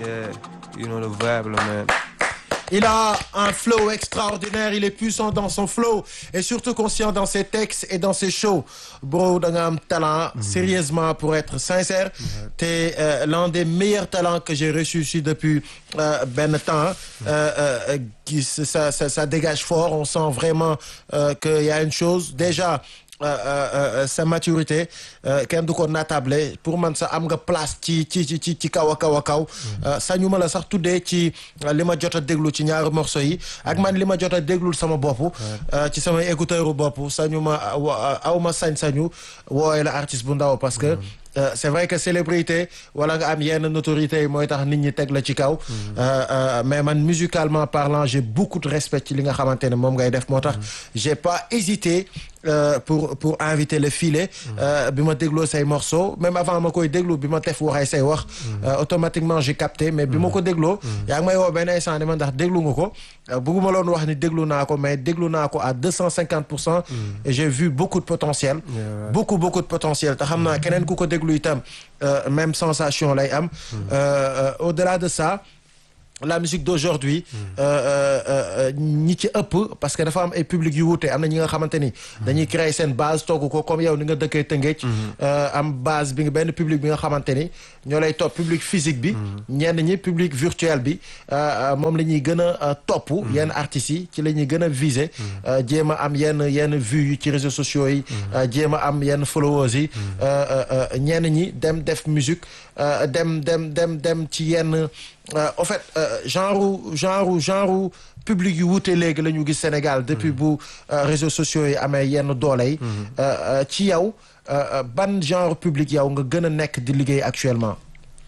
Yeah, you know the vibe, là, man. Il a un flow extraordinaire, il est puissant dans son flow et surtout conscient dans ses textes et dans ses shows. Bro, da nga am talent, sérieusement pour être sincère, t'es euh, l'un des meilleurs talents que j'ai reçu ici depuis euh, ben temps. Euh, euh, qui, ça, ça, ça dégage fort, on sent vraiment euh, qu'il y a une chose. Déjà, euh, euh, euh, sa maturité euh, kenn du ko natable pour man sa am nga place ci ci ci ci ci kaw a kaw a kaw sañu ma la sax tuddee ci euh, li ma jot a déglu ci ñaari morceau yi ak man li ma jot a déglul sama bopp euh, ci samay écouteur bopp sañu ma wa- aw ma sañ-sañu wooye la artiste bu ndaw parce que Euh, c'est vrai que célébrité wala nga am yenn notoriété yi mooy tax nit ñi teg la ci kaw Euh, euh, mais man musicalement parlant j'ai beaucoup de respect ci li nga xamante ne moom ngay def moo tax j'ai pas hésité euh, pour pour inviter le filet euh, bi ma dégloo say morceaux même avant ma koy déglu bi ma tef waxee say wax euh, automatiquement j'ai capté mais bi ma ko dégloo yaa ngi may woo benn instant ne ma ndax déglu nga ko Euh, bëgguma loon wax ni déglu naa ko mais déglu naa ko à deux cent cinquante pour cent et j'ai vu beaucoup de potentiel beaucoup beaucoup de potentiel te xam naa keneen ku ko déglu itam euh, même sensation lay am Euh, euh, au-delà de ça la musique d'aujourd'hui euh, euh, euh, ñi ci ëpp parce que dafa am ay public yu wuute am na ñi nga xamante ni dañuy créer seen base togg ko comme yow ni nga dëkkee Tëngéej euh, am base bi nga benn public bi nga xamante ni ñoo lay topp public physique bi ñenn ñi public virtuel bi euh, euh, moom la ñuy gën a euh, topp yenn artistes yi ci la ñuy gën a viser euh, jéem a am yenn yenn vues yi ci réseaux sociaux yi euh, jéem a am yenn followers yi euh, euh, euh, ñenn ñi dem def musique euh, dem dem dem dem ci yenn Euh, en fait euh, genre genre genre public yu wuute léegi la ñu gis Sénégal depuis bu euh, réseaux sociaux yi amee yenn doole yi Euh, euh, ci yow euh, euh, ban genre public yow nga gën a nekk di liggéey actuellement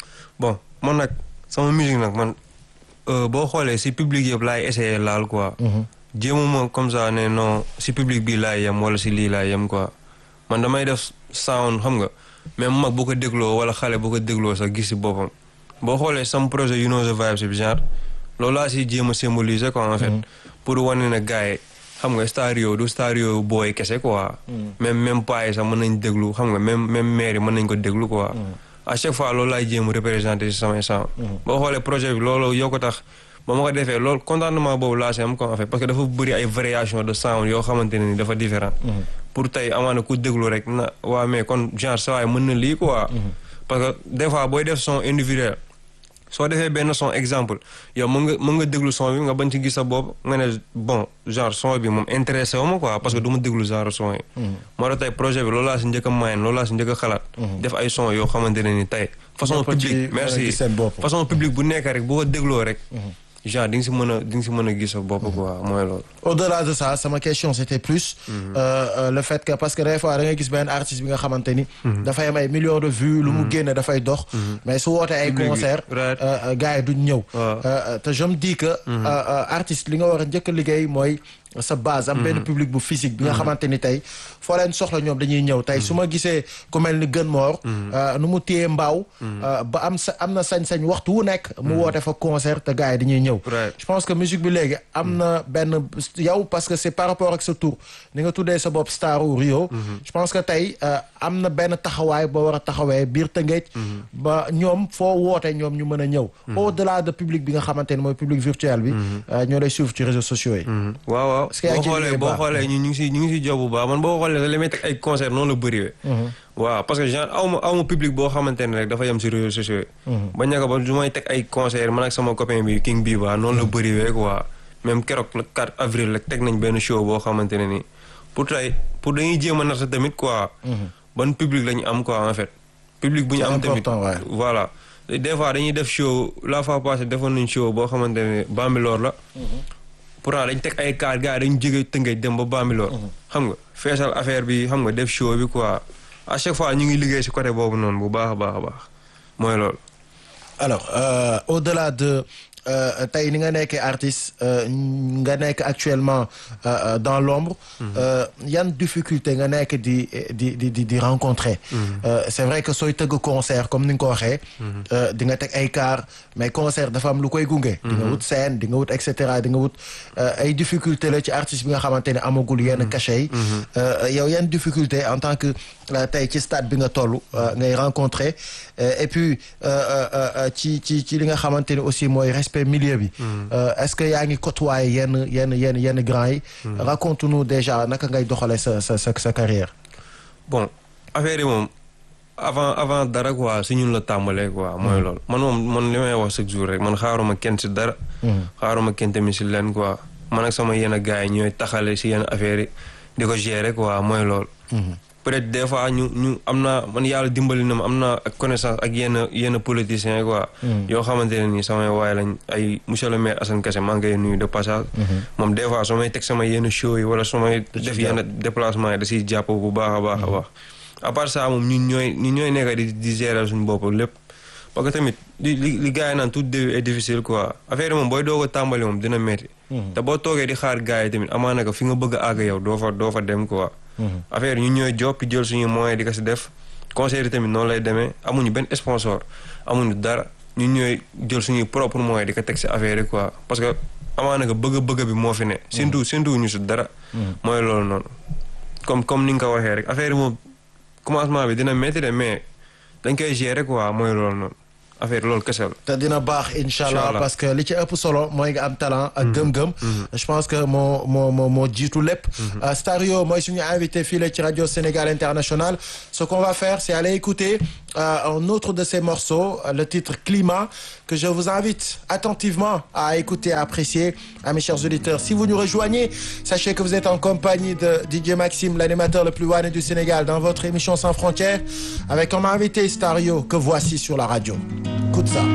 bon man nag sama musique nag man euh, boo xoolee si public yëpp laay essayer laal quoi. jéemuma comme ça ne non si public bi laay yem wala si lii laay yem quoi man damay def sound xam nga même mag bu ko dégloo wala xale bu ko dégloo sax gis si boppam boo xoolee sama projet you know the vibes bi genre loolu laa si jéem a symboliser quoi en fait pour wane ne gars yi xam nga stario du stario booy kese quoi même même paa yi sax mën nañ déglu xam nga même même maire yi mën nañ ko déglu quoi à chaque fois loolu laay jéem a représenter si samay sound boo xoolee projet bi loolu yoo ko tax ba ma ko defee loolu contentement boobu laa si am quoi en fait parce que dafa bëri ay variation de sound yoo xamante ne ni dafa différent pour tey amaana ku déglu rek na waa mais kon genre saa waay mën na lii quoi parce que des fois booy def son individuel soo defee benn son exemple yow mën nga mën nga déglu son bi nga bañ ci gis sa bopp nga ne bon genre son bi moom intéressé wu ma quoi parce que du ma déglu genre son yi moo tax tey projet bi loolu laa si njëkk a mayen loolu laa si njëkk a xalaat def ay son yoo xamante ne ni tey façon Ñëpp ci public mën a merci gis seen bopp. façon public bu nekk rek bu ko dégloo rek genre di nga si mën a di nga si mën a gis sa bopp quoi mooy loolu au-delà de ça sama question c'était plus euh, euh, le fait que parce que des fois da ngay gis benn artiste bi nga xamante ni dafay am ay millions de vues lu mu génne dafay dox mais su wootee ay Public bi, concert right. euh, euh, gars yi duñ ñëw Waaw. Euh, te je me dis que euh, euh, artiste li nga war a njëkk a liggéey mooy sa base am benn public bu physique bi nga xamante ni tey foo leen soxla ñoom dañuy ñëw tey su ma gisee ku mel ni gën moor nu mu téye mbaaw euh, ba am sa am na sañ-sañ waxtu wu nekk mu woote fa concert te gars yi dañuy ñëw Right. je pense que musique bi léegi am na benn yow parce que c'est par rapport ak sa tour ni nga tuddee sa bopp staru Rio je pense que tey euh, am na benn taxawaay boo war a taxawee biir Tëngéej ba ñoom foo woote ñoom ñu mën a ñëw au delà de public bi nga xamante ne mooy public virtuel bi euh, ñoo lay suivre ci réseaux sociaux yi waaw waaw Est-ce que yaa boo ngi ciy xoolee liggéey boo baax? xoolee ñu ñu ngi si ñu ngi si job bu baax man boo xoolee li may teg ay concert noonu la bëriwee waaw parce que genre aw ma aw ma public boo xamante ne rek dafa yem si réseaux sociaux yi ba ñaka ba du may teg ay concert man ak sama copain bi King Biba noonu la bëriwee quoi même keroog le 4 avril rek teg nañ benn show boo xamante ne nii pour tey pour dañuy jéem a natt tamit quoi ban public la ñu am quoi en fait public bu ñu C'est am tamit important, ouais. voilà des fois dañuy def show la fois passée defoon nañ show boo xamante ne Bambilor la pourtant dañ teg ay kaar gars yi dañ jóge Tëngéej dem ba Bambilor xam nga feesal affaire bi xam nga def show bi quoi à chaque fois ñu ngi liggéey si côté boobu noonu bu baax a baax a baax mooy loolu alors euh, au-delà de euh, tey ni nga nekkee artiste euh, nga nekk actuellement euh, euh, dans l'ombre euh, yan difficulté nga nekk di di di di di rencontrer Euh, c'est vrai que sooy tëgg concert comme ni nga ko waxee euh, di nga teg ay car mais concert dafa am lu koy gunge di nga wut scène di nga wut et cetera di nga wut euh, ay difficulté la ci artiste bi nga xamante ne amagul yenn cachet yi Euh, yow yan difficulté en tant que euh, tey ci stade bi nga toll euh, ngay rencontrer Euh, et puis euh, euh, euh, ci ci ci li nga xamante ne aussi mooy respect milieu bi Euh, est-ce que yaa ngi côtoyer yenn yenn yenn yenn grands yi raconte-nous déjà naka ngay doxalee sa sa sa sa carrière bon affaire yi moom avant avant dara quoi si ñun la tàmbalee quoi mooy loolu man moom man li may wax chaque jour rek man xaaruma kenn si dara xaaruma kenn tamit si leen quoi man ak sama yenn gars yi ñooy taxale si yenn affaire yi di ko gérer quoi mooy loolu peut-être des fois ñu ñu am naa man yàlla dimbali na ma am naa ak connaissance ak yenn yenn politiciens quoi yoo xamante ne nii samay waay lañ ay monsieur le maire Assane Kassé maa ngi koy nuyu de passage moom des fois soo may teg sama yenn show yi wala su may def yenn déplacement yi da siy jàpp bu baax a baax a baax à part ça moom ñun ñooy ñun ñooy nekk di di gérer suñu bopp lépp parce que tamit li li li gars yi naan tout début est difficile quoi affaire yi moom booy doog a tàmbali moom dina metti te boo toogee di xaar gars yi tamit amaana ko fi nga bëgg a àgg yow doo fa doo fa dem quoi affaire yi ñun ñooy job jël suñu moyen di ko si def conseil yi tamit noonu lay demee amuñu benn sponsor amuñu dara ñun ñooy jël suñuy propre moyen di ko teg si affaire yi quoi parce que amaana ko bëgg-bëgg bi moo fi ne surtout surtout ñu si dara mooy loolu noonu comme comme ni nga ko waxee rek affaire yi moom commencement bi dina métti de mais dañ koy gérer quoi mooy loolu noonu affaire loolu kese la. te dina baax incha allah Inch'Allah. parce que li ci ëpp solo mooy nga am talent ak gëm-gëm je pense que moo moo moo moo jiitu lépp Euh, Stario mooy suñu invité fii la ci radio Sénégal International ce qu'on va faire c'est aller écouter euh, un autre de ces morceaux euh, le titre Climat que je vous invite attentivement à écouter à apprécier à mes chers auditeurs si vous nous rejoignez sachez que vous êtes en compagnie de DJ Maxime l'animateur le plus wanné du Sénégal dans votre émission Sans frontières avec comme invité Stario que voici sur la radio écoute ça